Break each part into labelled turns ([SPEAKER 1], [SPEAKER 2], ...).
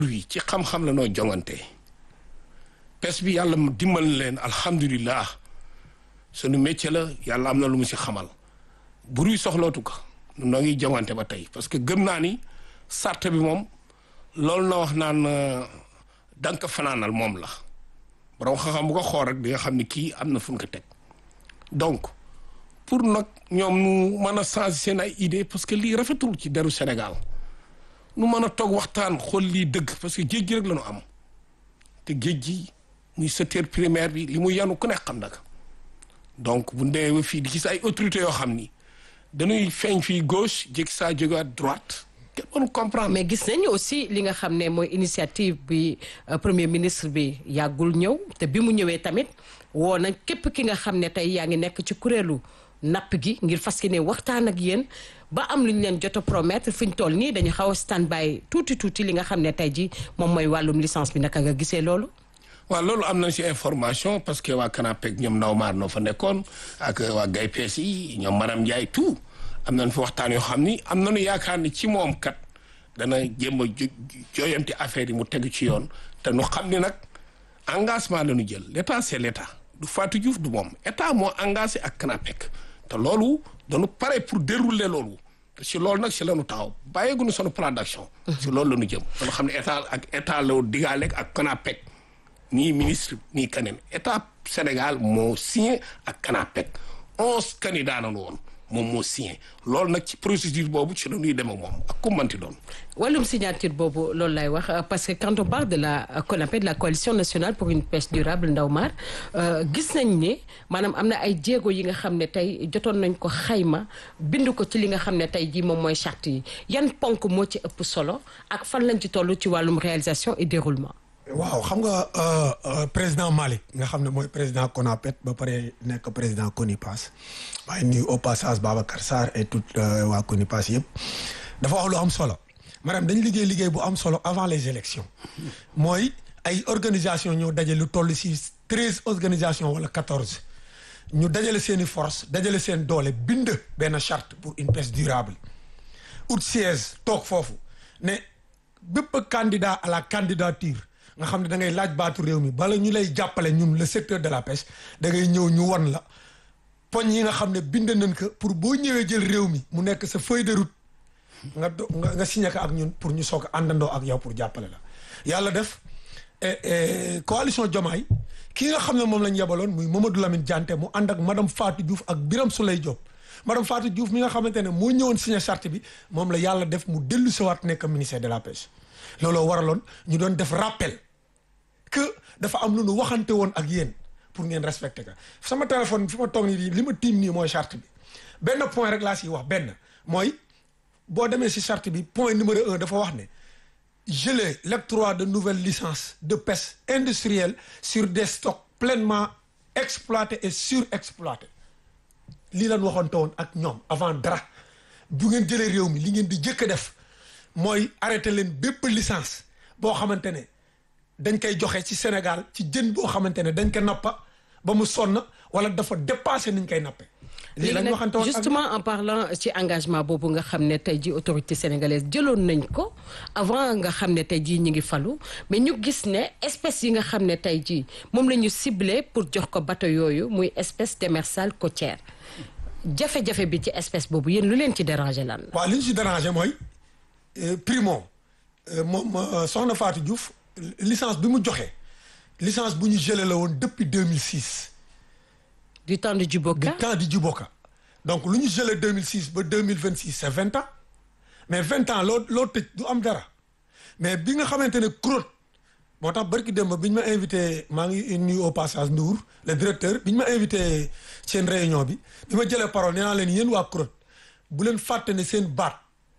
[SPEAKER 1] wi ci xam-xam la noo jongante pes bi yàlla dimbal leen alhamdulilah sunu métier la yàlla am na lu mu si xamal bruit soxlootu ko noo ngi jongante ba tey parce que gëm naa ni sart bi moom loolu na wax naan danka fanaanal moom la borom xam-xam bu ko xool rek di nga xam ni kii am na fu ñu ko teg donc pour nag ñoom nu mën a changer seen ay idée parce que lii rafetul ci deru Sénégal nu mën a toog waxtaan xool lii dëgg parce que géej gi rek la ñu am te géej gi muy secteur primaire bi li mu yanu ku nekk xam na ko donc bu ndee ba fii di gis ay autorités yoo xam ni dañuy feeñ fii gauche jékki saa jógewaat droite kenn mënu comprendre.
[SPEAKER 2] mais gis nañu aussi li nga xam ne mooy initiative bi premier ministre bi yàggul ñëw te bi mu ñëwee tamit woo na képp ki nga xam ne tey yaa ngi nekk ci kuréelu napp gi ngir fas yéene waxtaan ak yéen ba am lu ñu leen jot a promettre fi ñu toll nii dañu xaw a stand by tuuti tuuti li nga xam ne tey ji moom mooy wàllum licence bi naka nga gisee loolu.
[SPEAKER 1] waaw loolu am nañ ci information parce que waa Canapec ñoom ndaw maar noo fa nekkoon ak waa Gaye Pees yi ñoom madame Ndiaye tout am nañ fa waxtaan yoo xam ni am nañu yaakaar ni ci moom kat dana jéem a jooyanti affaire yi mu tegu ci yoon te nu xam ni nag engagement la ñu jël l' état c' est l' état du Fatou Diouf du moom état moo engagé ak Canapec te loolu dañu pare pour dérouler loolu te si loolu nag si la ñu taxaw bàyyeeguñu sunu plan d' action. si loolu la ñu jëm. dañu xam ne état ak état la digaale ak Canapec. nii ministre nii keneen état Sénégal moo signé ak Canapec onze candidats nañu woon moom moo signé loolu nag ci procédure boobu ci la ñuy dem ak moom ak ku manti doon.
[SPEAKER 2] wàllum signature boobu loolu lay wax parce que quand on parle de la CONAPED de la coalition nationale pour une pêche durable Ndaw Mar gis nañ ne maanaam am na ay jéego yi nga xam ne tey jotoon nañ ko xayma bind ko ci li nga xam ne tey jii moom mooy charte yi yan ponk moo ci ëpp solo ak fan lañ ci toll ci wàllum réalisation et déroulement.
[SPEAKER 3] waaw xam nga président Malick nga xam ne mooy président CONAPET ba pare nekk président CONIPAS waaye nuyu au passage Babacar Sarr et tout waa CONIPAS yëpp dafa wax lu am solo maanaam dañu liggéey liggéey bu am solo avant les élections mooy ay organisation ñoo dajale lu toll si treize organisations wala quatorze ñu dajale seen i force dajale seen doole bind benn charte pour une pêche durable out siège toog foofu ne bépp candidat à la candidature nga xam ne da ngay laaj baatu réew mi bala ñu lay jàppale ñun le secteur de la pêche da ngay ñëw ñu won la poñ yi nga xam ne bind nañ ko pour boo ñëwee jël réew mi mu nekk sa feuille de route nga do nga nga signé ko ak ñun pour ñu soog a àndandoo ak yow pour jàppale la. yàlla def coalition Diomaye ki nga xam ne moom lañ yebaloon muy Mamadou Lamine Diante mu ànd ak madame Fatou Diouf ak Birame Souleye Diop madame Fatou Diouf mi nga xamante ne moo ñëwoon signé charte bi moom la yàlla def mu dellu siwaat nekk ministère de la pêche. looloo waraloon ñu doon def rappel que dafa am lu nu waxante woon ak yéen pour ngeen respecté ka sama téléphone fi ma toog nii li ma tiim nii mooy charte bi benn point rek laa siy wax benn mooy boo demee si charte bi point numéro un dafa wax ne geler l'octroi de nouvelles licences de pêche industrielle sur des stocks pleinement exploités et surexploités lii lan waxante woon ak ñoom avant dara bu ngeen jëlee réew mi li ngeen di jëkk a def mooy arrêté leen bépp licence boo xamante ne dañ koy joxe ci Sénégal ci jën boo xamante ne dañ ko nappa ba mu sonn wala dafa dépassé niñ koy nappe
[SPEAKER 2] léegi nag justement en parlant ci engagement boobu nga xam ne tey ji autorité sénégalaise jëloon nañ ko avant nga xam ne tey jii ñu ngi falu mais ñu gis ne espèce yi nga xam ne tey jii moom la ñu ciblé pour jox ko bateau yooyu muy espèce démersale côtière jafe-jafe bi ci espèce boobu yéen lu leen ci dérangé lan
[SPEAKER 3] waaw li ñu ci dérangé mooy primo moom soxna Fatou Diouf licence bi mu joxe licence bu ñu gelé la woon depuis 2006.
[SPEAKER 2] du temps de Djiboka
[SPEAKER 3] du temps de Djiboka donc lu ñu gelé 2006 ba 2026 c'est vingt ans mais vingt ans loo loo tëj du am dara mais bi nga xamante ne CROT moo tax barki démb bi ñu ma invité maa ngi nuyu au passage Ndour le directeur bi ñu ma invité seen réunion bi bi ma jëlee parole nee naa leen yéen waa CROT bu leen fàtte ne seen baat.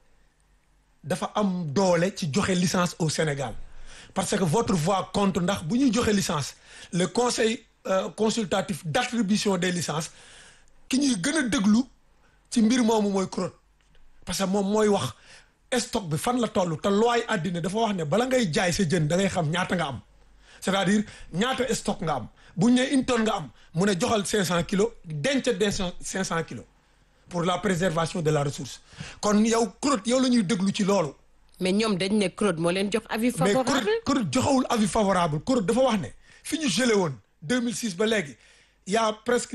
[SPEAKER 3] dafa am doole ci joxe licence au Sénégal parce que votre voix compte ndax bu ñuy joxe licence le conseil euh, consultatif d'attribution des licences ki ñuy gën a déglu ci mbir moomu mooy CROT parce que moom mooy wax stock bi fan la toll te looy àddina dafa wax ne bala ngay jaay sa jën da ngay xam ñaata nga am c'est-à-dire ñaata stock nga am bu ñu nee une tonne nga am mu ne joxal 500 kilos denc denc 500 kilos. pour la préservation de la ressource kon yow CROT yow la ñuy déglu ci loolu
[SPEAKER 2] mais ñoom dañ ne CROD moo leen jox avis
[SPEAKER 3] mais
[SPEAKER 2] favorable
[SPEAKER 3] CROD CROD joxewul avis favorable CROD dafa wax ne fi ñu gelé woon 2006 ba léegi y a presque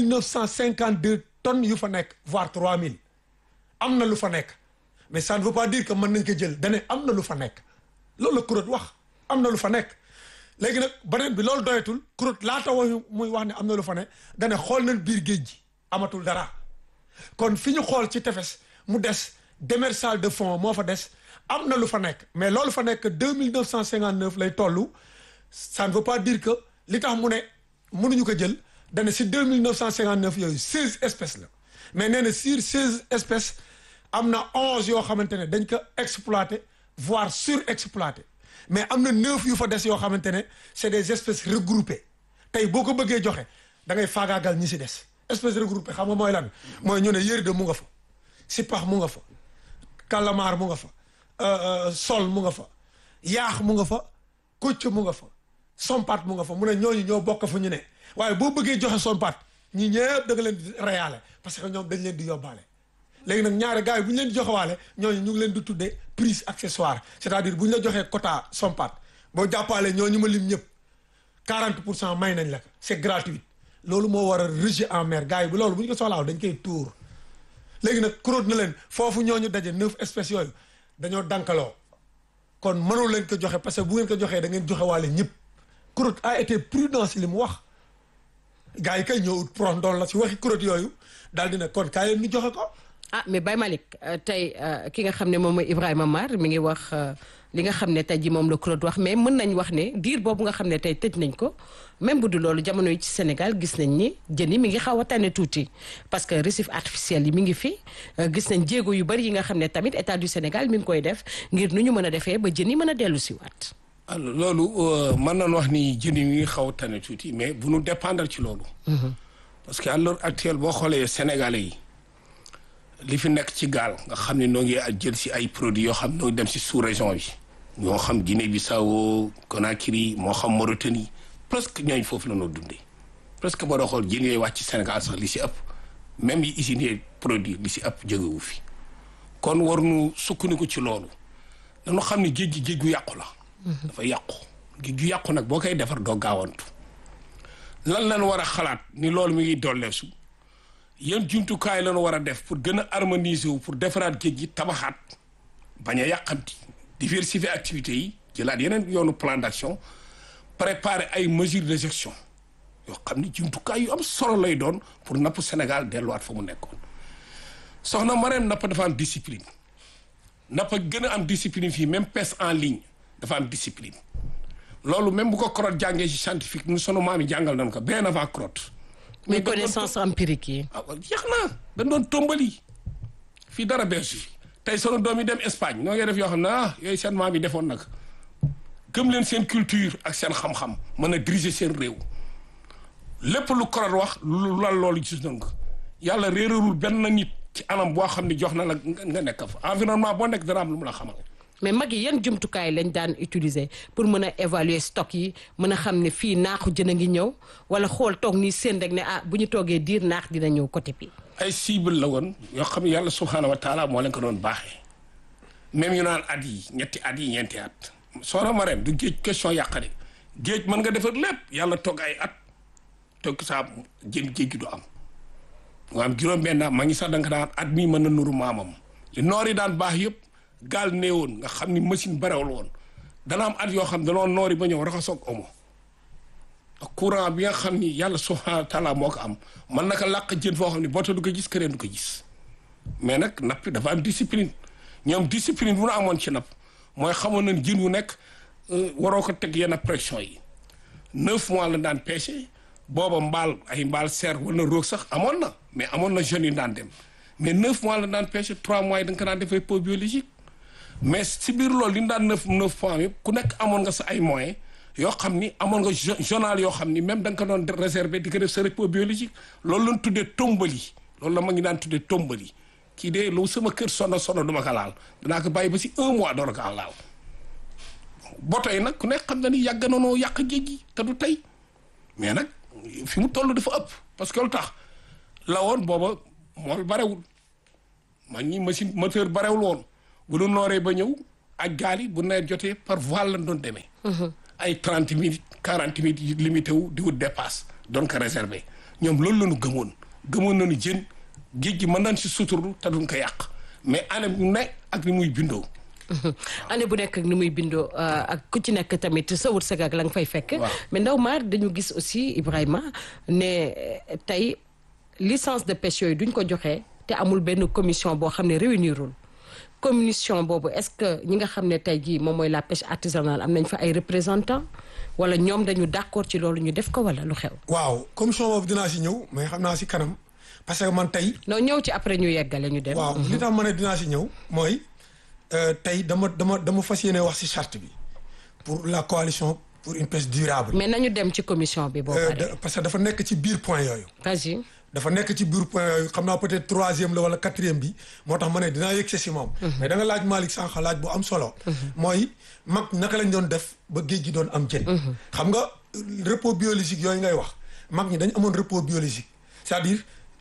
[SPEAKER 3] 2952 tonnes yu fa nekk voire 3000 am na lu fa nekk mais ça ne veut pas dire que mën nañ ko jël dane am na lu fa nekk loolu la CROD wax am na lu fa nekk léegi nag beneen bi loolu doyatul CROD laata wax muy wax ne am na lu fa nekk dane xool nañ biir géej gi amatul dara kon fi ñu xool ci tefes mu des démersal de fond moo fa des am na lu fa nekk mais loolu fa nekk deux mille neuf cent cinquante neuf lay toll ça ne veut pas dire que li tax mu ne mënuñu ko jël dana si deux mille neuf cent cinquante neuf yooyu seize espèces la mais nee na sur seize espèces am na onze yoo xamante ne dañ ko exploité voire surexploité mais am na neuf yu fa des yoo xamante ne c'est des espèces regroupées tey boo ko bëggee joxe da ngay faagaagal ñi si des espèces regroupées xam nga mooy lan mooy ñu ne yërde mu nga fa sipax mu nga fa calamar mu nga fa sol mu nga fa yaax mu nga fa kocc mu nga fa sompat mu nga fa mu ne ñooñu ñoo bokk fa ñu ne waaye boo bëggee joxe sompat ñi ñëpp da nga leen di reyaale parce que ñoom dañ leen di yóbbaale léegi nag ñaari gars yi bu ñu leen di joxewaale ñooñu ñu ngi leen di tuddee prise accessoire c'est-à-dire bu ñu la joxee quota sompat boo jàppaale ñooñu ma lim ñëpp 40 pour cent may nañ la ko c'est gratuit loolu moo war a rejet en mer gars yi bu loolu bu ñu ko soxlaaw dañ koy tuur léegi nag CROD na leen foofu ñooñu daje neuf espèces yooyu dañoo dankaloo kon mënul leen ko joxe parce que bu ngeen ko joxee da ngeen joxe waale ñëpp CROD a été prudent si li mu wax gars yi kay ñëw ut prox ndool la si waxi CROD yooyu daal dina kon kaay leen ñu joxe ko
[SPEAKER 2] ah mais Baye Malick tey ki nga xam ne moom mooy Ibrahima Mar mi ngi wax li nga xam ne tey ji moom la CROD wax mais mën nañ wax ne diir boobu nga xam ne tey tëj nañ ko même bu du loolu jamono yi ci Sénégal gis nañ ni jën yi mi ngi xaw a tane tuuti parce que récif artificiel yi mi ngi fi gis nañ jéego yu bari yi nga xam ne tamit état du Sénégal mi ngi koy def ngir nu ñu mën a defee ba jën yi mën a dellu si waat
[SPEAKER 1] alors loolu mën nañu wax ni jën yi mi ngi xaw a tane tuuti mais bu nu dépendre ci loolu parce que à l'heure actuelle boo xoolee Sénégalais yi li fi nekk ci gaal nga xam ne noo ngi jël si ay produits yoo xam noo ngi dem si sous région bi ñoo xam Guinée Bissau Conakry moo xam Mauritanie presque ñooñu foofu la noo dundee presque boo doo xool jën yooyu wàcc ci Sénégal sax li si ëpp même yi usines produit li si ëpp jógewu fi kon war nu sukkandiku ci loolu dañu xam ne géej gi géej gu yàqu la dafa yàqu géej gu yàqu nag boo koy defar doo gaawantu lan lañ war a xalaat ni loolu mi ngi dolleesu yan jumtukaay lañu war a def pour gën a harmoniser wu pour defaraat géej gi tabaxaat bañ a yàqanti diversifier activités yi jëlaat yeneen yoonu plan d'action préparer ay mesures de gestion yoo xam ni jumtukaay yu am solo lay doon pour napp Sénégal delluwaat fa mu nekkoon soxna Marème napp dafa am discipline napp gën a am discipline fii même pêche en ligne dafa am discipline loolu même bu ko CROD jàngee ci scientifique nu sunu maam yi jàngal nañ ko bien avant CROD
[SPEAKER 2] mais connaissance empirique yi.
[SPEAKER 1] ah jeex na dañ doon tombali fii dara beesu fi tey sunu doom yi dem Espagne noo ngi def yoo xam ne ah yooyu seen maam yi defoon nag gëm leen seen culture ak seen xam-xam mën a diriger seen réew lépp lu CROD wax lu lal loolu gis nañ ko yàlla réeralul benn nit ci anam boo xam ne jox na la nga nekk fa environnement boo nekk dana am lu mu la xamal.
[SPEAKER 2] mais mag yi yan jumtukaay lañ daan utiliser pour mën a évaluer stock yi mën a xam ne fii naaxu jën a ngi ñëw wala xool toog nii seen rek ne ah bu ñu toogee diir naax dina ñëw côté bi.
[SPEAKER 1] ay cible la woon yoo xam ne yàlla subhaanahu wa taala moo leen ko doon baaxee même yu naan at yi ñetti at yi ñeenti at soxna Marème du géej question yàqare géej mën nga defar lépp yàlla toog ay at toog saa jën géej gi du am nga am juróom-benn ma ngi sax da nga daan at mii mën na nuru maamam li noor yi daan baax yëpp gaal néewoon nga xam ni machine barewul woon dana am at yoo xam danoo noori ba ñëw raxasoog omo ak courant bi nga xam ni yàlla subhaanahu wa taala moo ko am man naka làq jën foo xam ne boota du ko gis keneen du ko gis mais nag napp dafa am discipline ñoom discipline bu nu amoon ci napp mooy xamoon nañ jën wu nekk waroo ko teg yenn pression yi neuf mois la daan pêché booba mbaal ay mbaal serre wala roog sax amoon na mais amoon na jeunes yu daan dem mais neuf mois la daan pêché trois mois yi da nga ko daan defee pot biologique mais si biir loolu li ñu daan neuf neuf points yëpp ku nekk amoon nga sa ay moyens yoo xam ni amoon nga journal yoo xam ni même da nga ko doon réserver di ko def sa repos biologique loolu lañ tuddee tombali loolu la ma ngi daan tuddee tombali kii de lu sama kër sono sono duma ko laal danaa ko bàyyi ba si un mois door ko laal boto yi nag ku nekk xam na ni yàgg na noo yàq géej gi te du tey mais nag fi mu toll dafa ëpp parce que lu tax la woon booba mool barewul man ñi machine moteur barewul woon bu nu nooree ba ñëw ak gaal yi bu nawet jotee par voile lañ doon demee. ay trente minutes quarante minutes yi limité wu di wut dépasse doon ko réservé ñoom loolu la ñu gëmoon gëmoon nañu jën géej gi mën nañ si suturlu te duñ ko yàq mais année bu ne ak ni muy bindoo.
[SPEAKER 2] année bu nekk ak ni muy bindoo ak ku ci nekk tamit sa wërsëg ak la nga fay fekk. mais ndaw maar dañu gis aussi Ibrahima ne tey licence de pêche yooyu duñ ko joxee te amul benn commission boo xam ne réunirul commission boobu est-ce que ñi nga xam ne tey jii moom mooy la pêche artisanale am nañ fa ay représentants wala ñoom dañu d'accord ci loolu ñu def ko wala lu xew.
[SPEAKER 3] waaw commission boobu dinaa si ñëw mais xam naa si kanam parce que man tey.
[SPEAKER 2] non ñëw ci après ñu yeggale ñu dem.
[SPEAKER 3] waaw li tax ma ne dinaa si ñëw mooy tey dama dama dama fas yéene wax si charte bi pour la coalition pour une pêche durable.
[SPEAKER 2] mais nañu dem ci commission bi. boo paree
[SPEAKER 3] parce que dafa nekk ci biir point yooyu.
[SPEAKER 2] vas-y.
[SPEAKER 3] dafa nekk ci biir point yooyu xam naa peut-être troisième la wala quatrième bi moo tax ma ne dinaa yëg si moom. mais da nga laaj Malick sànq laaj bu am solo. mooy mag naka lañ doon def ba géej gi doon am jën. xam nga repos biologique yooyu ngay wax mag ñi dañ amoon repos biologique c'est-à-dire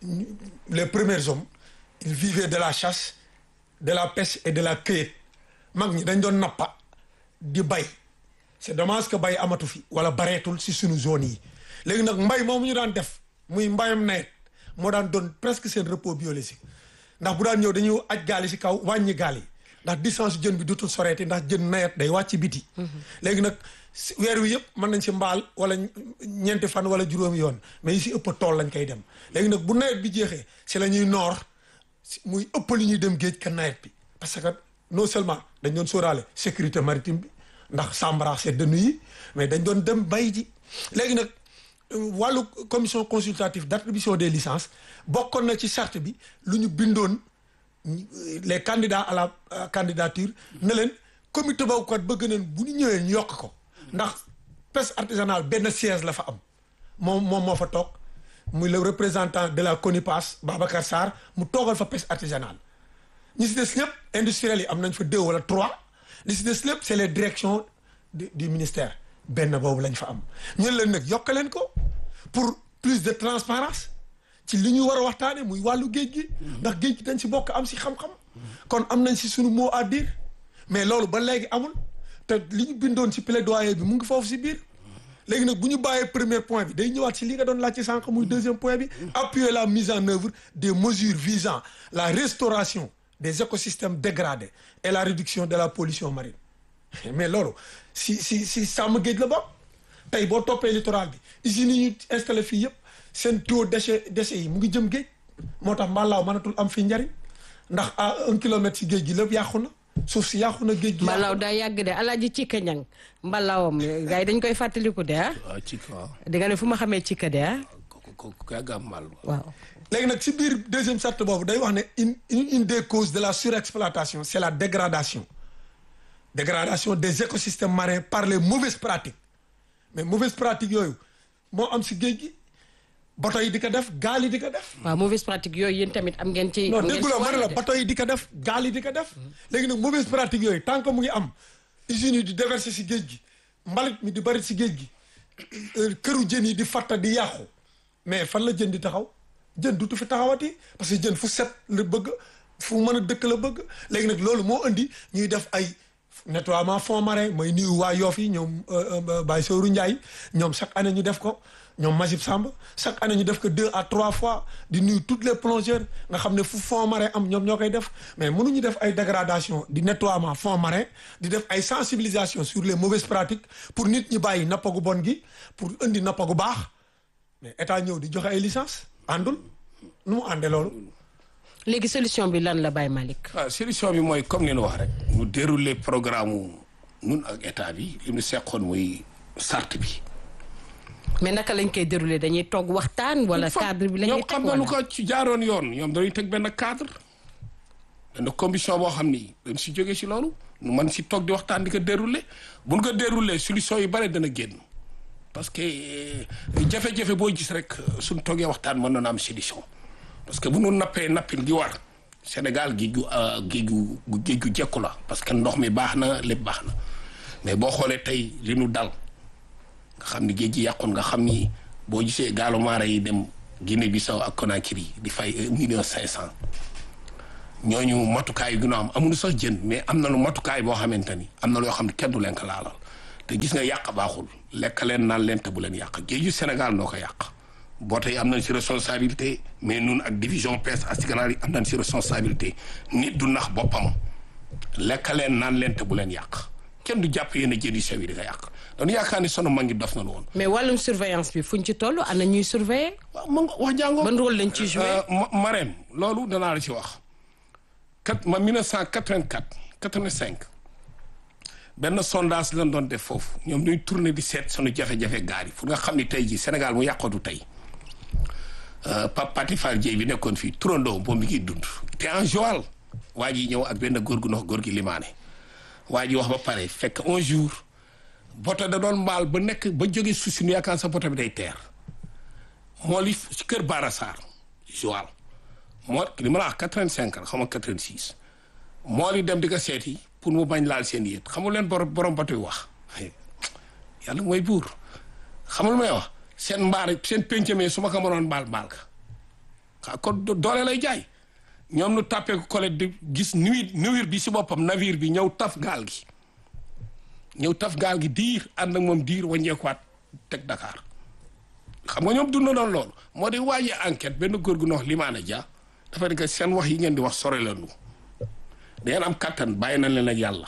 [SPEAKER 3] les premiers hommes ils vivaient de la chasse de la pêche et de la cueillette mag ñi dañ doon nappa di bay c'est dommage que bay amatu fi wala bareetul si suñu zone yi léegi nag mbay moomu ñu daan def muy mbayam nawet moo daan doon presque seen repos biologique ndax bu daan ñëw dañuy aj gaal yi si kaw wàññi gaal yi ndax distance jën bi dutul soreeti ndax jën nawet day wàcc biti léegi nag weer wi yëpp mën nañ si mbaal wala ñeenti fan wala juróomi yoon mais yi si ëpp tool lañ koy dem léegi nag bu nawet bi jeexee si la ñuy noor muy ëpp li ñuy dem géej ka nawet bi parce que non seulement dañ doon sóoraale sécurité maritime bi ndax sambara c'est de nuit mais dañ doon dem bay ji léegi nag wàllu commission consultative d'attribution des licences bokkoon na ci charte bi lu ñu bindoon les candidats à la candidature ne leen comité boobu kat bëgg nañ bu ñu ñëwee ñu yokk ko ndax pêche artisanale benn siège la fa am moom moom moo fa toog muy le représentant de la CONIPAS Babacar Sarr mu toogal fa pêche artisanale ñi si des ñëpp industriels yi am nañ fa deux wala trois li si des lépp c'est les directions du ministère benn boobu lañ fa am ñu leen nag yokk leen ko pour plus de transparence ci li ñu war a waxtaane muy wàllu géej gi ndax géej gi dañ si bokk am si xam-xam kon am nañ si suñu mot à dire mais loolu ba léegi amul te li ñu bindoon si plaidoyer bi mu ngi foofu si biir léegi nag bu ñu bàyyee premier point bi day ñëwaat si li nga doon laaj ci sànq muy deuxième point bi appuyer la mise en œuvre des mesures visant la restauration des écosystèmes dégradés et la réduction de la pollution marine mais loolu si si si sàmm géej la bokk tey boo toppee littoral bi usines yi ñu installé fii yëpp seen taux déchet déchets yi mu ngi jëm géej moo tax mbaalaaw mënatul am fi njariñ ndax à un kilomètre si géej gi lépp yàqu na suuf si yàqu na géej gi.
[SPEAKER 2] mbalaaw daa yàgg de alaaji Cika Ñang mbalaawam gars yi dañ koy fàttaliku de ah.
[SPEAKER 1] waaw Cika waaw.
[SPEAKER 2] di nga ne fu ma xamee Cika de ah.
[SPEAKER 1] kooku kooku yàgg am mal.
[SPEAKER 2] waaw.
[SPEAKER 3] léegi nag si biir deuxième charte boobu day wax ne une une des causes de la surexploitation c'est la dégradation dégradation des écosystèmes marins par les mauvaises pratiques mais mauvaises pratiques yooyu moo am si géej gi bato yi di ko def gaal yi di ko def.
[SPEAKER 2] waaw mauvaise pratique yooyu yéen tamit am ngeen ci.
[SPEAKER 3] non
[SPEAKER 2] am ngeen
[SPEAKER 3] dégguloo
[SPEAKER 2] ci
[SPEAKER 3] ma ne la
[SPEAKER 2] wàll de.
[SPEAKER 3] bato yi di ko def gaal yi di ko def léegi nag mauvaise pratique yooyu tant que mu ngi am usines yi di déverser si géej gi mbalit mi di bari si géej gi euh, këru jën yi di fatta di yàqu mais fan la jën di taxaw jën dutu fi taxawati parce que jën fu set la bëgg fu mën a dëkk la bëgg léegi nag loolu moo indi ñuy def ay nettoiement fond marin mooy nuyu waa Yoff yi ñoom Baye Sowru Ndiaye ñoom chaque année ñu def ko ñoom Majib Samb chaque année ñu def ko deux à trois fois di nuyu toutes les plongeurs nga xam ne fu fond marin am ñoom ñoo koy def mais mënuñu def ay dégradation di nettoiement fond marin di def ay sensibilisation sur les mauvaises pratiques pour nit ñi bàyyi nappagu bon gi pour indi nappagu baax mais état ñëw di joxe ay licence àndul nu mu àndee loolu
[SPEAKER 2] léegi solution bi lan la Baye Malick.
[SPEAKER 1] waaw solution bi mooy comme ni ñu wax rek ñu dérouler programme mu nun ak état bi li ñu seqoon muy sart bi.
[SPEAKER 2] mais naka lañ koy dérouler dañuy toog waxtaan wala cadre bi la ñuy
[SPEAKER 1] ñoom
[SPEAKER 2] teg
[SPEAKER 1] xam nañu
[SPEAKER 2] wala.
[SPEAKER 1] ko ci jaaroon yoon ñoom dañuy teg benn cadre benn commission boo xam ni dañ si jógee si loolu ñu mën si toog di waxtaan di ko dérouler bu ñu ko dérouler solution yu bare dana génn parce que euh, jafe-jafe boo gis rek suñ toogee waxtaan mën na am solution parce que bu ñu nappee nappin gi war Sénégal géej gu euh, géej gu géej gu jekku la parce que ndox mi baax na lépp baax na mais boo xoolee tey li nu dal nga xam ni géej gi yàqoon nga xam ni boo gisee gaalu maara yi dem Guinée Bissau ak Conakry di fay un million cinq cent ñooñu matukaay yu gën a am amuñu sax jën mais am na lu matukaay boo xamante ni am na loo xam ne kenn du leen ko laalal te gis nga yàq baaxul lekk leen naan leen te bu leen yàq géeju Sénégal noo ko yàq boo tey am nañ si responsabilité mais nun ak division pêche artisanale yi am nañ si responsabilité nit du nax boppam lekk leen naan leen te bu leen yàq kenn du jàpp yenn jën yu sew yi di ko yàq dañu yaakaar ni sunu mag ngi dof na lu woon.
[SPEAKER 2] mais wàllum surveillance bi fuñ ci toll ana ñuy surveiller.
[SPEAKER 1] waaw ma nga wax jàngoo.
[SPEAKER 2] ban rôle lañ ciy joué.
[SPEAKER 1] Marème loolu danaa la ci wax. kat ma 1984 85 benn sondage lañ doon def foofu ñoom ñuy tourné di seet sunu jafe-jafe gaar yi fu nga xam ni tey jii Sénégal mu yàqootu tey Pape Pati Fall Dieye bi nekkoon fii turandoo moom mi ngi dund. te en Joal waa ji ñëw ak benn góor gu nox góor gi limaane waa ji wax ba pare fekk un jour boto da doon mbaal ba nekk ba jóge suuf si nu yaakaar sa boto bi day teer moo li ci kër Bara Sarr Joal moo li ma la wax quatre-vingt-cinq la xam nga quatre-vingt-six moo li dem di ko seeti pour mu bañ laal seen yéet xamul leen borom borom bato yi wax yàlla mooy buur xamul may wax seen mbaar seen péncamee su ma ko mënoon mbaal mbaal ka xa kon doole lay jaay ñoom nu tàppee ko collègue di gis nuit nuwir bi si boppam navire bi ñëw taf gaal gi ñëw taf gaal gi diir ànd ak moom diir waññeekuwaat teg Dakar xam nga ñoom dund na doon loolu moo di waajee enquête benn góor gu nox limaana ja dafa ne que seen wax yi ngeen di wax sore la nu dangeen am kattan bàyyi na leen ak yàlla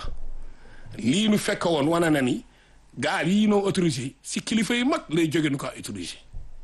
[SPEAKER 1] lii nu fekk woon wane na ni gaal yii noo autorisé si kilifa yi mag lay jóge nu ko autorisé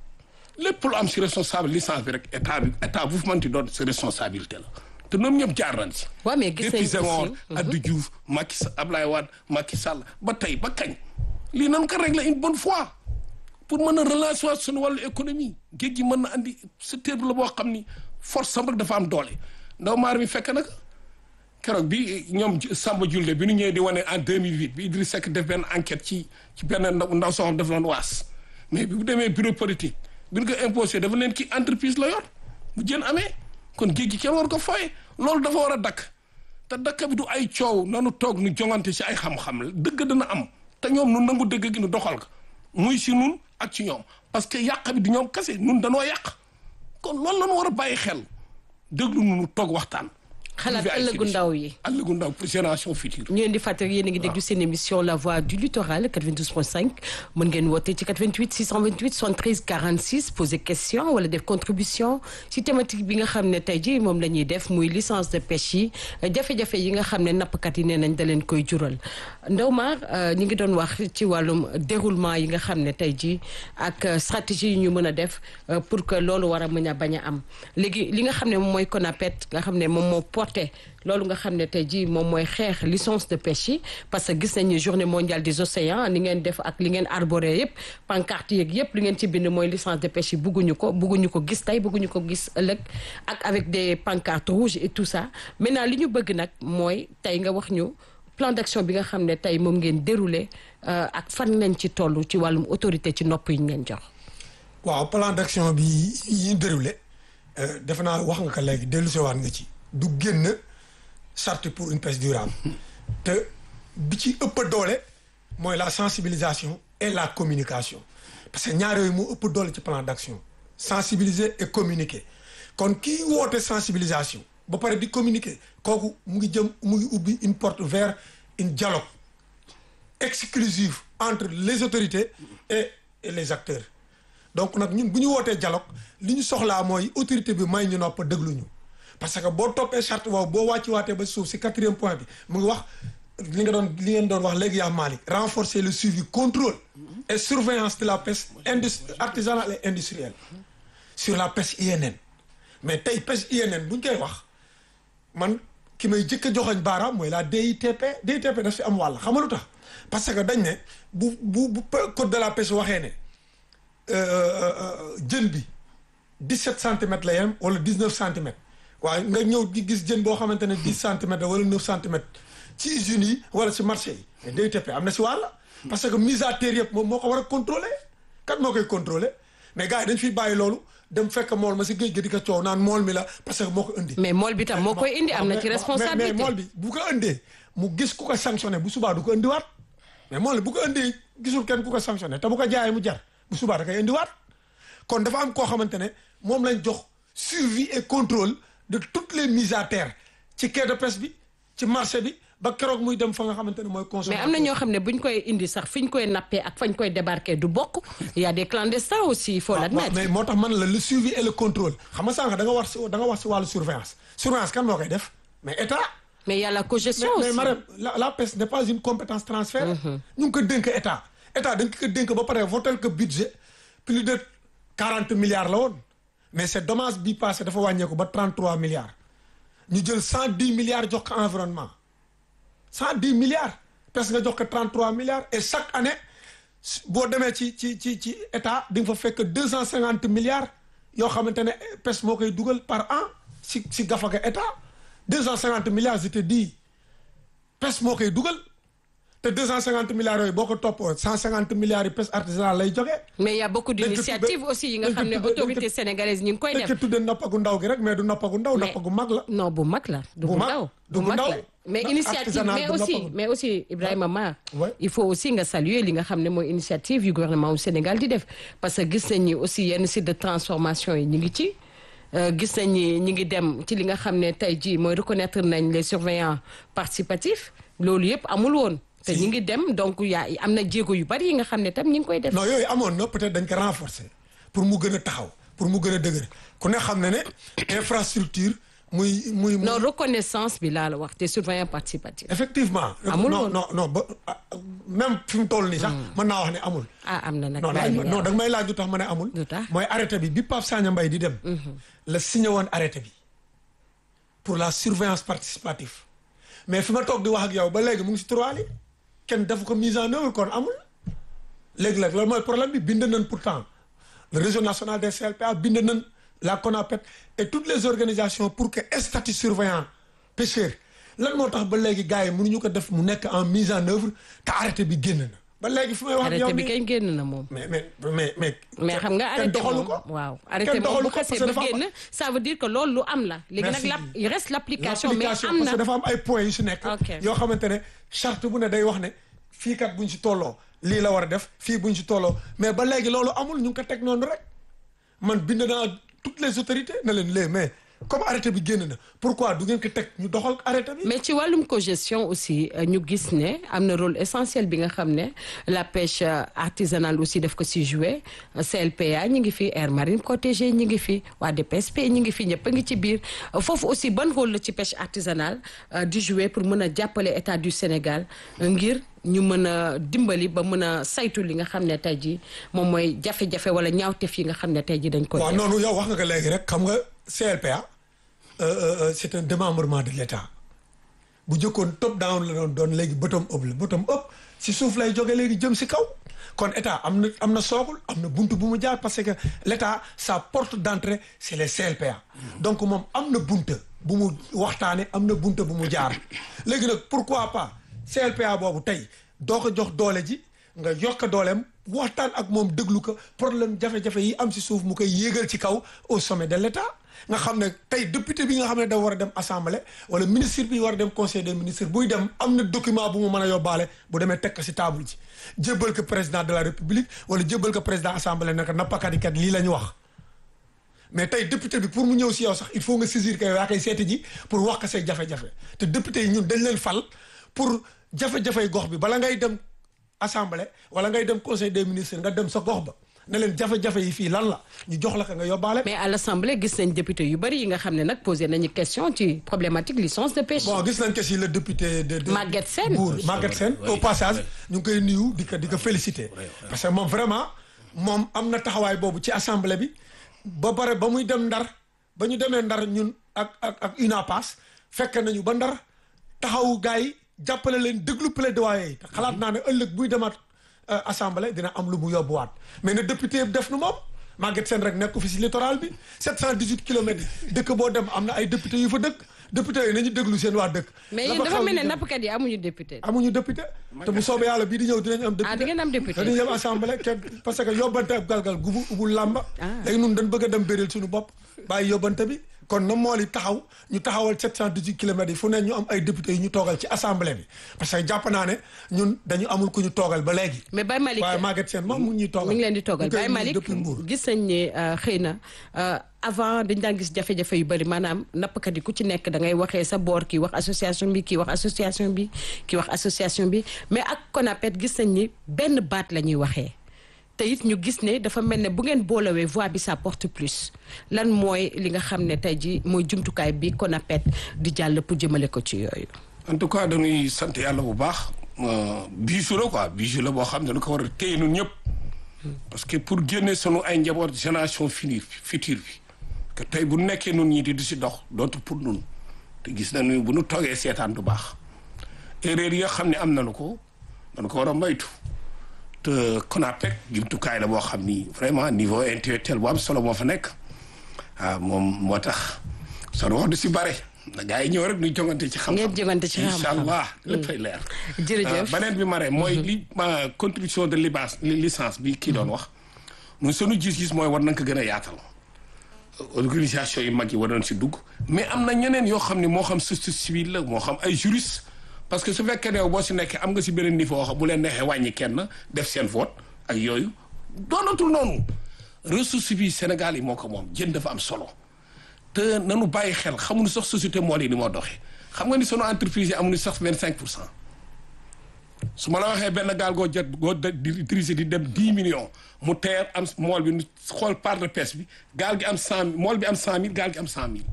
[SPEAKER 1] lépp lu am si responsable licence bi rek état bi état bu fu manti doon si responsabilité la te ñoom ñëpp jaar nañ si
[SPEAKER 2] waaw mais gis nañ
[SPEAKER 1] depuis Senghor
[SPEAKER 2] aussi
[SPEAKER 1] Abdou Diouf Macky Sall Ablaye Wade Macky Sall ba tey ba kañ lii nan ko régler une bonne fois pour mën a relancer waat suñu wàllu économie géej gi mën na andi secteur la boo xam ni force sam rek dafa am doole ndaw maar mi fekk nag keroog bi ñoom Samba Julde bi nu ñëwee di wane en 2008 bi Idriss Seck def benn enquête ci ci benn ndaw ndaw soo xam dafa doon waas mais bi bu demee bureau politique bi ñu ko imposé dafa leen ki entreprise la yor bu jën amee kon géej gi kenn war ko fooye loolu dafa war a dakk te dakk bi du ay coow nanu toog nu jongante si ay xam-xam la dëgg dana am te ñoom nu nangu dëgg gi nu doxal ko muy si nun ak ci ñoom parce que yàq bi du ñoom kese nun danoo yàq kon loolu la ñu war a bàyyi xel déglu nu nu toog waxtaan.
[SPEAKER 2] xalaat
[SPEAKER 1] trouver ay
[SPEAKER 2] ëllëgu
[SPEAKER 1] solution.
[SPEAKER 2] ndaw yi.
[SPEAKER 1] ëllëgu ndaw pour génération future.
[SPEAKER 2] ñu leen di fàttali yéen a ngi déglu seen émission la voix du littoral 92.5 mën ngeen woote ci 88 628 73 46 poser question wala def contribution ci thématique bi nga xam ne tey jii moom la ñuy def muy licence de pêche yi jafe-jafe yi nga xam ne nappkat yi nee nañ da leen koy jural Ndaw Mar ñi ngi doon wax ci wàllum déroulement yi nga xam ne tey jii ak euh, stratégie yi ñu mën a def euh, pour que loolu war a mën a bañ a am léegi li nga xam ne moom mooy CONAPET nga xam ne moom moo porté loolu nga xam ne tey jii moom mooy xeex licence de pêche yi parce que gis nañu journée mondiale des océans li ngeen def ak li ngeen arboré yëpp pancarte yeeg yëpp li ngeen ci bind mooy licence de pêche yi bugguñu ko bugguñu ko gis tey bugguñu ko gis ëllëg ak avec des pancartes rouges et tout ça maintenant li ñu bëgg nag mooy tey nga wax ñu plan d'action bi nga xam ne tey moom ngeen déroulé euh, ak fan lañ ci toll ci wàllum autorité ci nopp yi ñu leen jox.
[SPEAKER 3] waaw plan d'action bi yi ñu déroulé defe naa wax nga ko léegi dellu sewaat nga ci du génn charte pour une pêche durable te bi ci ëpp doole mooy la sensibilisation et la communication parce que ñaar yooyu moo ëpp doole ci plan d'action sensibiliser et communiquer kon kii woote sensibilisation ba pare di communiquer kooku mu ngi jëm mu ngi ubbi une porte vers une dialogue exclusive entre les autorités et, et les acteurs donc nag ñun bu ñu wootee dialogue li ñu soxlaa mooy autorité bi may ñu nopp déglu ñu parce que boo toppee charte boobu boo wàcci waatee ba suuf si quatrième point bi mu ngi wax li nga doon li ngeen doon wax léegi yaa Malick renforcer le suivi contrôle et surveillance de la pêche indus artisanale et industrielle sur la pêche INN mais tey pêche INN bu ñu koy wax man ki may jëkk a joxoñ baaraam mooy la DITP DITP daf si am wàll xam nga lu tax parce que dañ ne bu bu bu code de la pêche waxee ne jën bi 17 centimètres la yem wala 19 centimètres waaye nga ñëw di gis jën boo xamante ne 10 centimètres wala 9 centimètres ci usines yi wala ci marché yi mais DITP am na si wàll parce que mise à terre yëpp moom moo ko war a contrôler kat moo koy contrôler mais gars yi dañ fiy bàyyi loolu dem fekk mool ma si géej gi di ko coow naan mool mi la parce que moo ko indi
[SPEAKER 2] mais mool bi tam moo koy indi am na ci
[SPEAKER 3] mais
[SPEAKER 2] responsabilité
[SPEAKER 3] mool bi bu ko indee mu gis ku ko sanctionné bu subaa du ko indiwaat mais mool bi bu ko indee gisul kenn ku ko sanctionné te bu ko jaayee mu jar bu subaa da koy indiwaat kon dafa am koo xamante ne moom lañ jox suivi et contrôle de toutes les mises à terre ci quai de pêche bi ci marché bi ba keroog muy dem fa nga xamante ne mooy
[SPEAKER 2] mais
[SPEAKER 3] consommateur
[SPEAKER 2] am na ñoo xam ne buñ koy indi sax fi ñu koy nappee ak fañ koy débarquer du bokk il y a des clandestins aussi il faut
[SPEAKER 3] waaw
[SPEAKER 2] l'admettre
[SPEAKER 3] mais moo tax man la le suivi et le contrôle xam nga sànq da nga wax si da nga wax si wàllu surveillance surveillance kan moo koy def mais état
[SPEAKER 2] mais il y a la cogestion
[SPEAKER 3] mais mais
[SPEAKER 2] aussi
[SPEAKER 3] Marème la la pêche n'est pas une compétence transférée. ñu ngi ko dénk état état dañ ko dénk ba pare votel que budget plus de quarante milliards la woon mais c'est dommage bi passé dafa wàññeeku ba trente trois milliards ñu jël cent dix milliards jox ko environnement cent dix milliards pêche nga jox ko trente trois milliards et chaque année boo demee ci ci ci ci état di nga fa fekk deux cent cinquante milliards yoo xamante ne pêche moo koy dugal par an si si gafaga état deux cent cinquante milliards je te dis pêche moo koy dugal te deux cent cinquante milliards yooyu boo ko toppoo cent cinquante milliards yi pêche artisanale lay jógee
[SPEAKER 2] mais il y a beaucoup
[SPEAKER 3] Dañ ko
[SPEAKER 2] d'initiatives
[SPEAKER 3] tudde-
[SPEAKER 2] aussi yi nga
[SPEAKER 3] dañ ko
[SPEAKER 2] xam ne
[SPEAKER 3] tudde- dañ ko-
[SPEAKER 2] autorités sénégalaises ñu ngi koy
[SPEAKER 3] dañ ko
[SPEAKER 2] def
[SPEAKER 3] tuddee nappagu ndaw gi rek mais du nappagu ndaw
[SPEAKER 2] Mais-
[SPEAKER 3] nappagu mag la
[SPEAKER 2] non bu mag la du
[SPEAKER 3] Bu
[SPEAKER 2] bu
[SPEAKER 3] mag,
[SPEAKER 2] ndaw
[SPEAKER 3] du
[SPEAKER 2] bu
[SPEAKER 3] bu
[SPEAKER 2] mag
[SPEAKER 3] ndaw.
[SPEAKER 2] la mais
[SPEAKER 3] Na-
[SPEAKER 2] initiative
[SPEAKER 3] artisanal
[SPEAKER 2] mais
[SPEAKER 3] du
[SPEAKER 2] aussi
[SPEAKER 3] noppagul.
[SPEAKER 2] mais aussi Ibrahima Mar
[SPEAKER 3] Ouais.
[SPEAKER 2] il faut aussi nga saluer li nga xam ne mooy initiative yu gouvernement wu Sénégal di def parce que gis nañ ni aussi yenn site de transformation yi ñu ngi ci Euh, gis nañ ni ñu ngi dem ci li nga xam ne tey jii mooy reconnaître nañ les surveillants participatifs loolu yëpp amul woon te ñu ngi dem donc yaa am na jéego yu bari yi nga xam ne tam ñu ngi koy def
[SPEAKER 3] non yooyu amoon na peut-être dañ ko renforcer pour mu gën a taxaw pour mu gën a dëgër ku ne xam ne ne infrastructure muy muy muy
[SPEAKER 2] non reconnaissance bi laa la wax te surveillants participatifs
[SPEAKER 3] effectivement
[SPEAKER 2] Amul
[SPEAKER 3] non
[SPEAKER 2] woon.
[SPEAKER 3] non non ba ah, même fi mu toll nii sax mën naa wax ne amul
[SPEAKER 2] ah am na nag
[SPEAKER 3] non laaj ma non da nga may laaj lu tax ma ne amul
[SPEAKER 2] Lu tax?
[SPEAKER 3] mooy arrêté bi bi Pape Sagna Mbaye di dem la signé woon arrêté bi pour la surveillance participative mais fi ma toog di wax ak yow ba léegi mu ngi si trois li kenn def ko mise en œuvre kon amul léegi nag loolu mooy problème bi bind nañ pourtant le réseau national des CLPA bind nañ la CONAPET et toutes les organisations pour que statut surveillant pêcheur lan moo tax ba léegi gars yi mënuñu ko def mu nekk en mise en œuvre te arrêté bi génn na ba léegi fi may wax ak yow
[SPEAKER 2] arrêté bi
[SPEAKER 3] nii-
[SPEAKER 2] kañ génn na moom
[SPEAKER 3] mais mais mais mais.
[SPEAKER 2] mais xam nga
[SPEAKER 3] kenn
[SPEAKER 2] arrêté
[SPEAKER 3] doxalu
[SPEAKER 2] moom
[SPEAKER 3] ko.
[SPEAKER 2] waaw
[SPEAKER 3] Kenn
[SPEAKER 2] arrêté moom
[SPEAKER 3] doxalu
[SPEAKER 2] bu
[SPEAKER 3] ko parce
[SPEAKER 2] xasee
[SPEAKER 3] que
[SPEAKER 2] ba
[SPEAKER 3] dafa am-
[SPEAKER 2] génn ça veut dire que loolu lu am la léegi nag
[SPEAKER 3] Merci.
[SPEAKER 2] la il reste l'application mais
[SPEAKER 3] L'application,
[SPEAKER 2] am
[SPEAKER 3] parce
[SPEAKER 2] na
[SPEAKER 3] que dafa am ay points yu si nekk.
[SPEAKER 2] Ok.
[SPEAKER 3] yoo xamante ne charte bu ne day wax ne fii kat buñ si tolloo lii la war a def fii buñ si tolloo mais ba léegi loolu amul ñu ngi ko teg noonu rek man bind naa toutes les autorités na leen lee mais comme arrêté bi génn na pourquoi du ngeen ko teg ñu doxal arrêté bi.
[SPEAKER 2] mais ci wàllum cogestion aussi euh, ñu gis ne am na rôle essentiel bi nga xam ne la pêche euh, artisanale aussi daf ko si jouer Euh, CLPA ñi ngi fi air marine protégée ñi ngi fi waa DPSP ñi ngi fi ñëpp a ngi ci biir Euh, foofu aussi ban rôle la ci pêche artisanale euh, di jouer pour mën a jàppale état du Sénégal euh, ngir ñu mën a dimbali ba mën a saytu li nga xam ne tey jii moom mooy jafe-jafe wala ñaawteef yi nga xam ne tey jii dañ koy
[SPEAKER 3] waaw
[SPEAKER 2] def.
[SPEAKER 3] noonu yow wax nga ko léegi rek xam nga CLPA euh, euh, euh, c'est un démembrement de l'État bu jëkkoon top down la doon doon léegi bottom up la bottom up si suuf lay jóge léegi jëm si kaw kon état am na am na soogul am na buntu bu mu jaar parce que l'état sa porte d'entrée c'est les CLPA donc moom am na bunta bu mu waxtaane am na bunta bu mu jaar léegi nag pourquoi pas CLPA boobu tey doo ko jox doole ji nga yokk dooleem waxtaan ak moom déglu ko problème jafe-jafe yi am si suuf mu koy yéegal ci kaw au sommet de l'état nga xam ne tey député bi nga xam ne da war a dem assemblée wala ministre bi war a dem conseil des ministres buy dem am na document bu mu mën a yóbbaale bu demee teg ko si table ji jébbal ko président de la république wala jébbal ko président assemblée ne ko nappakat yi kat lii la ñu wax mais tey député bi pour mu ñëw si yow sax il faut nga saisir que yaa koy seeti ji pour wax ko say jafe-jafe te député yi ñun dañ leen fal pour jafe-jafey gox bi bala ngay dem assemblée wala ngay dem conseil des ministres nga dem sa gox ba ne leen jafe-jafe yi fii lan la ñu jox la ko nga yóbbaale.
[SPEAKER 2] mais à l'Assemblée gis nañ député yu bari yi nga xam ne nag posé nañu question ci problématique licence de pêche.
[SPEAKER 3] bon gis nañ que si le député de. de
[SPEAKER 2] Maguette Sène.
[SPEAKER 3] Mbour Maguette Sène
[SPEAKER 1] Oui,
[SPEAKER 3] au passage
[SPEAKER 1] oui.
[SPEAKER 3] ñu ngi koy nuyu di ko di ko féliciter. parce que moom vraiment moom am na taxawaay boobu ci assemblée bi ba pare ba muy dem ndar ba ñu demee ndar ñun ak ak ak UNAPAS fekk nañu ba ndar taxawu gars yi jàppale leen déglu plaidoyer yi te xalaat naa ne ëllëg buy demaat euh, assemblée dina am lu mu yóbbuwaat mais ne député yëpp def nu moom Maguette Sène rek nekk fi si littoral bi 718 kilomètres yi dëkk boo dem am na ay député yu fa dëkk député yi nañu déglu seen waa dëkk.
[SPEAKER 2] mais
[SPEAKER 3] la
[SPEAKER 2] yéen
[SPEAKER 3] fa
[SPEAKER 2] dafa
[SPEAKER 3] xaw
[SPEAKER 2] mel
[SPEAKER 3] ñu
[SPEAKER 2] ne
[SPEAKER 3] dem.
[SPEAKER 2] nappkat yi amuñu député.
[SPEAKER 3] amuñu député te bu soobee yàlla bii di ñëw dinañ am député
[SPEAKER 2] ah di ngeen am député.
[SPEAKER 3] dañuy dem assemblée kenn parce que yóbbante ab galgal gubu ubul làmba
[SPEAKER 2] Ah.
[SPEAKER 3] léegi nun dañ bëgg a dem béril suñu bopp bàyyi yóbbante bi kon na mool yi taxaw ñu taxawal 718 kilomètres yi fu ne ñu am ay députés yu ñu toogal ci assemblée bi parce que jàpp naa ne ñun dañu amul ku ñu toogal ba léegi.
[SPEAKER 2] mais Baye Malick
[SPEAKER 3] waaye Maguette Sène moom mu ngi ñuy toogal.
[SPEAKER 2] mi ngi leen di toogal
[SPEAKER 3] ñu koy
[SPEAKER 2] Baye
[SPEAKER 3] nuyu
[SPEAKER 2] Malick
[SPEAKER 3] depuis Mbour.
[SPEAKER 2] gis nañ ne euh, xëy na euh, avant dañ daan gis jafe-jafe yu bëri maanaam nappkat yi ku ci nekk da ngay waxee sa boor kii wax association bi kii wax association bi kii wax association bi mais ak CONAPET gis nañ ni benn baat la ñuy waxee te it ñu gis ne dafa mel ne bu ngeen boolewee voix bi ça porte plus lan mooy li nga xam ne tey ji mooy jumtukaay bi CONAPET di jàll pour jëmale ko ci yooyu
[SPEAKER 1] en tout cas dañuy sant yàlla bu baax euh, bijou la quoi bijou la boo xam ne dañu ko war a téye ñun ñëpp parce que pour génne sunu ay njaboot génération finir future bi que tey bu nekkee nun ñi di di si dox dootu pour nun te gis nañu bu nu toogee seetaan du baax erreur yi nga xam ne am nañu ko dañu ko war a moytu te CONAPEC jumtukaay la boo xam ni vraiment niveau intellectuel bu am solo moo fa nekk ah moom moo tax soo wax du si bare na gars yi ñëw rek ñu jongante ci xam-xam
[SPEAKER 2] Ngeen jongante ci xam-xam.
[SPEAKER 1] incha allah léppay leer
[SPEAKER 2] Jërëjëf.
[SPEAKER 1] beneen bi ma re mooy li ma contribution de libas licence bi kii doon wax ñun sunu gis-gis mooy war nañ ko gën a yaatal organisation yu mag yi war nañ si dugg mais am na ñeneen yoo xam ne moo xam société civile la moo xam ay juriste parce que su fekkee ne yow boo si nekkee am nga si beneen niveau xam bu leen neexee wàññi kenn def seen vote ak yooyu doonatul noonu ressource bi Sénégal yi moo ko moom jën dafa am solo te nanu bàyyi xel xamuñu sax société mool yi ni moo doxee xam nga ni sunu entreprise yi amuñu sax vingt cinq pour cent su ma la waxee benn gaal goo jot goo de- di dirigé di dem dix millions mu teer am mool bi nu xool part de pêche bi gaal gi am cent mool bi am cent mille gaal gi am cent mille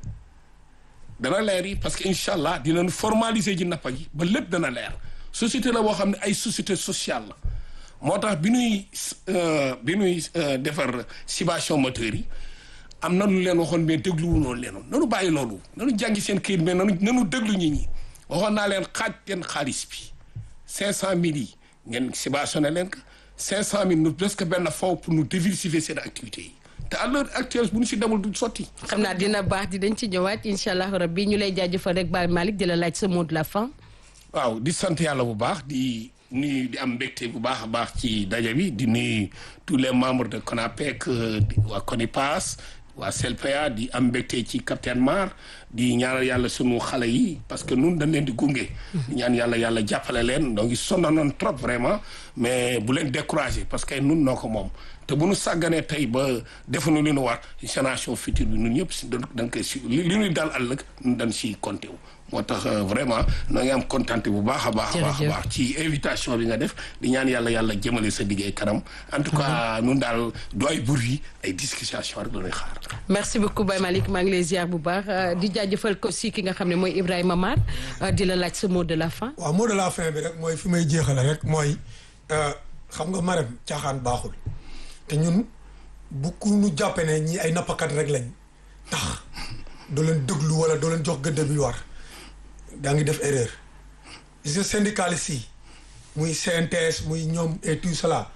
[SPEAKER 1] dana leer yi parce que incha allah dinañ formaliser ji nappa gi ba lépp dana leer société la boo xam ne ay société sociale la moo tax bi nuy euh, bi nuy euh, defar cibation moteur yi am na lu leen waxoon mais dégluwu noonu leen nanu bàyyi loolu nanu jàngi seen këyit mais nanu nanu déglu nit ñi waxoon naa leen xaaj leen xaalis bi cinq cent mille yi ngeen subventionné leen ko cinq cent mille nu presque benn faw pour nous diversifier seen activités yi te à l'heure actuelle bu ñu si demul du sotti
[SPEAKER 2] xam naa dina baax di dañ ci ñëwaat incha allah rabbi ñu lay jaajëfal rek Baye Malick di la laaj sa mot de la fin
[SPEAKER 1] waaw di sant yàlla bu baax di nuyu di am mbégte bu baax a baax ci daje bi di nuyu tous les membres de CONAPEC euh, di waa CONIPAS waa CELPEA di am mbégte ci capitaine Mar di ñaanal yàlla sunu xale yi parce que nun dañ leen di gunge. di ñaan yàlla yàlla jàppale leen donc sonnoon trop vraiment mais bu leen découragé parce que nun noo ko moom te bu nu sàgganee tey ba defuñu li nu war génération future bi nun ñëpp si dañ dañ koy si li li ñuy dal ëllëg nun dañ si compté wu. moo tax euh, vraiment noo ngi am contenté bu baax a baax a baax a
[SPEAKER 2] Jërëjëf.
[SPEAKER 1] baax ci invitation bi nga def di ñaan yàlla yàlla jëmale sa liggéey kanam en tout cas nun daal du ay bruit ay discussion rek la ñuy xaar
[SPEAKER 2] merci beaucoup Baye Malick maa ngi lay ziar bu baax euh, di jaajëfal ko si ki nga xam ne mooy Ibrahima Mar euh, di la laaj sa mot de la fin
[SPEAKER 3] waaw mot de la fin bi rek mooy fi may jeexale rek mooy euh, xam nga marem caaxaan baaxul te ñun bu ku ñu jàppe ne ñi ay nappakat rek lañ tax doo leen déglu wala doo leen jox gëdd bi war daa ngi def erreur gis nga syndicaliste yi muy CNTS muy ñoom et tout cela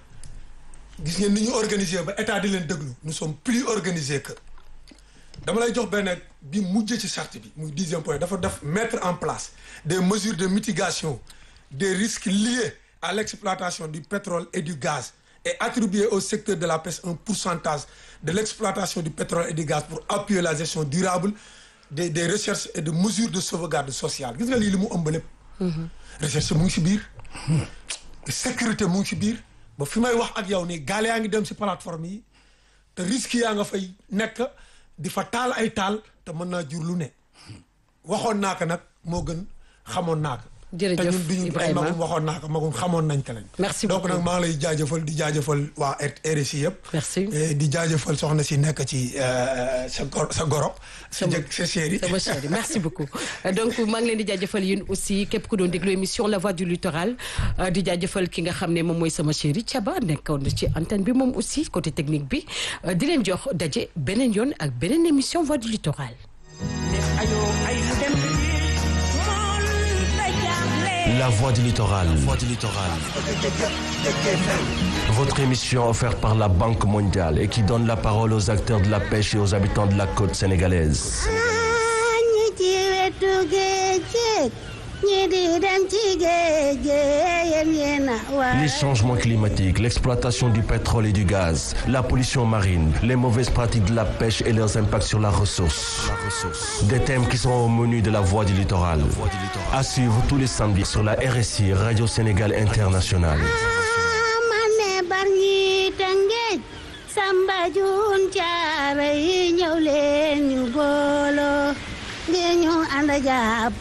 [SPEAKER 3] gis ngeen ni ñu organiser ba état di leen déglu nous sommes plus organisés que dama lay jox benn bi mujj ci charte bi muy dixième point dafa def mettre en place des mesures de mitigation des risques liés à l'exploitation du pétrole et du gaz et attribuer au secteur de la pêche un pourcentage de l'exploitation du pétrole et du gaz pour appuyer la gestion durable des des recherches et de mesures de sauvegarde sociale gis nga lii li mu ëmb lépp recherche mu ngi ci biir sécurité mu ngi ci biir ba fi may wax ak yow nii gaal yaa ngi dem ci plateforme yi te risque yaa nga fay nekk di fa taal ay taal te mën naa jur lu ne waxoon naa ko nag moo gën xamoon naa ko
[SPEAKER 2] Jërëjëf,
[SPEAKER 3] te ñun duñu ay
[SPEAKER 2] Ibrahima.
[SPEAKER 3] magum waxoon naa ko magum xamoon nañ ko lañ
[SPEAKER 2] Merci
[SPEAKER 3] donc
[SPEAKER 2] beaucoup.
[SPEAKER 3] nag maa ngi lay jaajëfal di jaajëfal waa RSI yëpp
[SPEAKER 2] Merci.
[SPEAKER 3] Et di jaajëfal soxna si nekk ci euh, sa gor sa goro sa
[SPEAKER 2] Sama-
[SPEAKER 3] jëkk sa chéri
[SPEAKER 2] sama chérie merci beaucoup Euh, donc maa ngi leen di jaajëfal yéen aussi képp ku doon déglu émission la voix du littoral euh, di jaajëfal ki nga xam ne moom mooy sama chérie Thiaba nekkoon na ci antenne bi moom aussi côté technique bi euh, di leen jox daje beneen yoon ak beneen émission voix du littoral
[SPEAKER 4] La voix du littoral. Votre émission offerte par la Banque mondiale et qui donne la parole aux acteurs de la pêche et aux habitants de la côte sénégalaise.
[SPEAKER 5] ñi ci wetu géej géej ñi di dem ci géej géej yéen yéen
[SPEAKER 4] Les changements climatiques, l'exploitation du pétrole et du gaz, la pollution marine, les mauvaises pratiques de la pêche et leurs impacts sur la ressource. Des thèmes qui sont au menu de la Voix du littoral. À suivre tous les samedis sur la RSI Radio Sénégal Internationale.
[SPEAKER 5] mane barñi tëngéej samba jun caara yi ñëw leen ñu booloo ngir ñu ànd jàpp